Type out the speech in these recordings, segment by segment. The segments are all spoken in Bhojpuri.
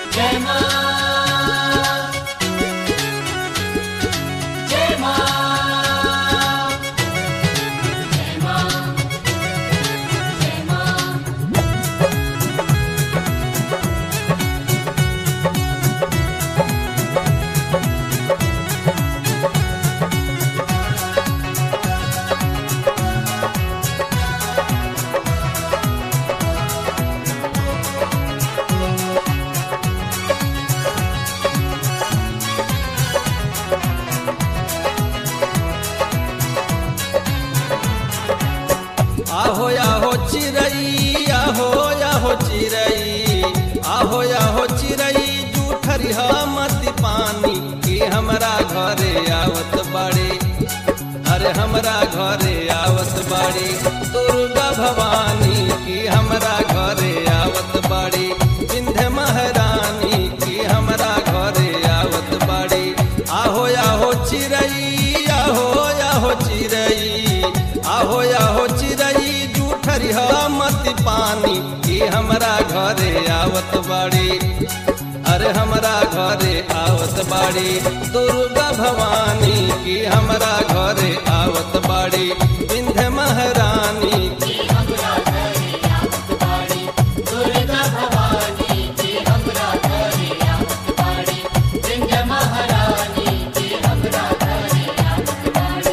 जय मां जय मां जय मां जय मां आहो आहो चिरई आहो आहो चिरई आहो आहो चिरई जूठरी मत पानी की हमरा घरे आवत बाड़ी अरे हमरा घरे आवत बाड़ी दुर्गा भवानी की हमरा घरे आवत बाड़ी विंध्य महारानी की हमरा घरे आवत बाड़ी आहो आहो चिरई आहो आहो चिरई आहो आहो चिरई जूठरी मत पानी की हमरा घरे आवत बाड़ी अरे हमरा घरे आवत बाड़ी दुर्गा भवानी की हमरा घरे आवत बाड़ी विंध्य महारानी की हमरा घरे आवत बाड़ी दुर्गा भवानी की हमरा घरे आवत बाड़ी विंध्य महारानी की हमरा घरे आवत बाड़ी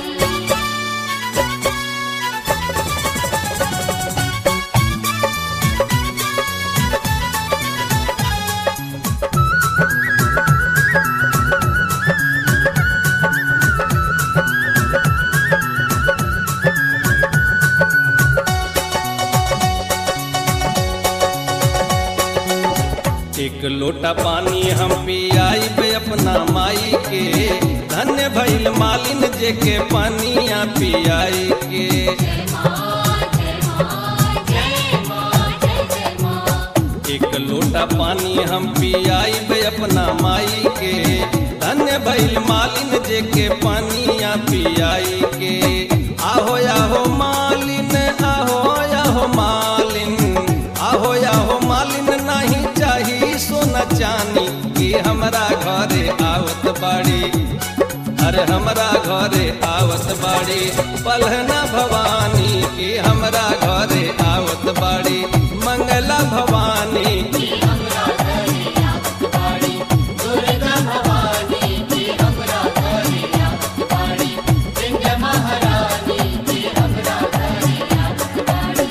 एक लोटा पानी हम पियाई बे अपना माई के धन्य भइल मालिन जे के पानिया पियाई के जय मां जय मां जय मां जय जय मां एक लोटा पानी हम पियाई बे अपना माई के धन्य भइल मालिन जे के पानिया पियाई के आहो आहो मालिन आहो आहो मालिन आहो आहो मालिन नहीं चाही सोना चानी की हमरा घरे आवत बाड़ी अरे हमरा घरे आवत बाड़ी पलहना भवानी की हमरा घरे आवत बाड़ी मंगला भवानी की हमरा घरे आवत बाड़ी दुर्गा भवानी की हमरा घरे आवत बाड़ी विंध्य महारानी की हमरा घरे आवत बाड़ी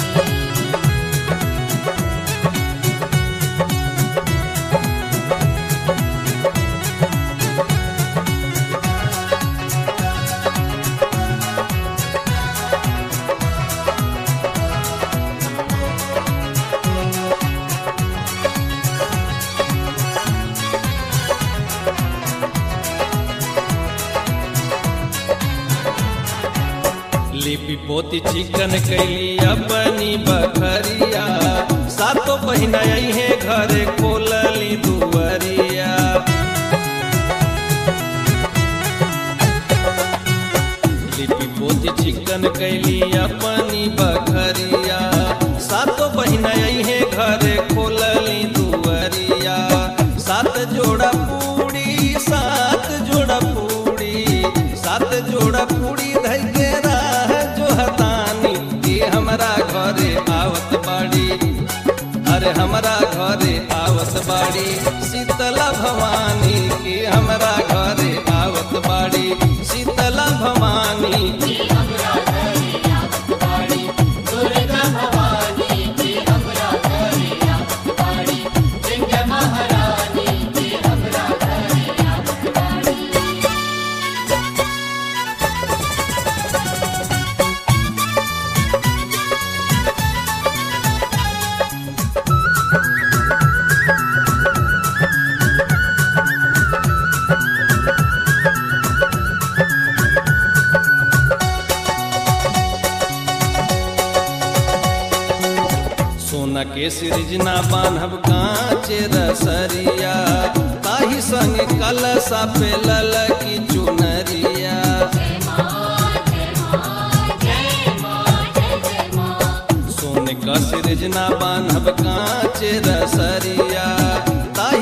लिपि पोती चिकन कैली अपनी बखरिया सातो बहिना है घरे खोलली दुवरिया लिपि पोती चिकन कैली अपनी बखरिया सातो बहिना है घरे खोलली दुवरिया सात जोड़ा पूड़ी सात जोड़ा पूड़ी सात जोड़ा पूड़ी धई के राह जो हतानी की हमरा घरे आवत बाड़ी अरे हमरा घरे आवत बाड़ी शीतला भवानी की हमरा घरे आवत बाड़ी शीतला भवानी की हमरा घरे आवत बाड़ी दुर्गा भवानी की हमरा घरे आवत बाड़ी विंध्य महारानी की हमरा घरे आवत बाड़ी सोना के सृजना बान्हब कांचे रसरिया ताही संग कलसा पे ललकी चुनरिया जय मां जय मां जय मां जय जय मां सोने का सृजना बान्हब कांचे रसरिया ताही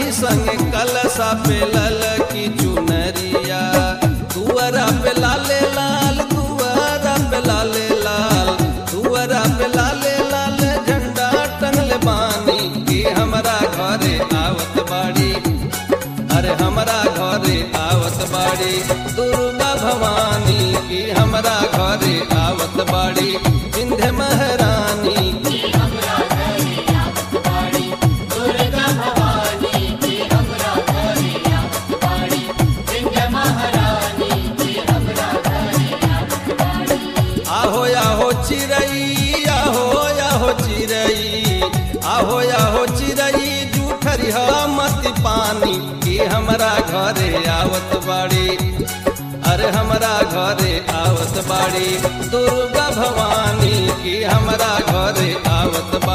पे लल की चुनरिया दुआरा पे लाले लाल दुआरा पे लाले लाल दुआरा पे लाले लाल झंडा टंगले बानी की हमरा घरे आवत बाड़ी अरे हमरा घरे आवत बाड़ी दुर्गा भवानी की हमरा घरे आवत बाड़ी विंध्य महारानी की हमरा घरे आवत बाड़ी दुर्गा भवानी की हमरा घरे आवत बाड़ी विंध्य महारानी की हमरा घरे आवत बाड़ी आहो आहो चिरई आहो आहो चिरई आहो आहो चिरई जूठरी मत पानी की हमरा घरे आवत बाड़ी अरे हमरा घरे आवत बाड़ी दुर्गा भवानी की हमरा घरे आवत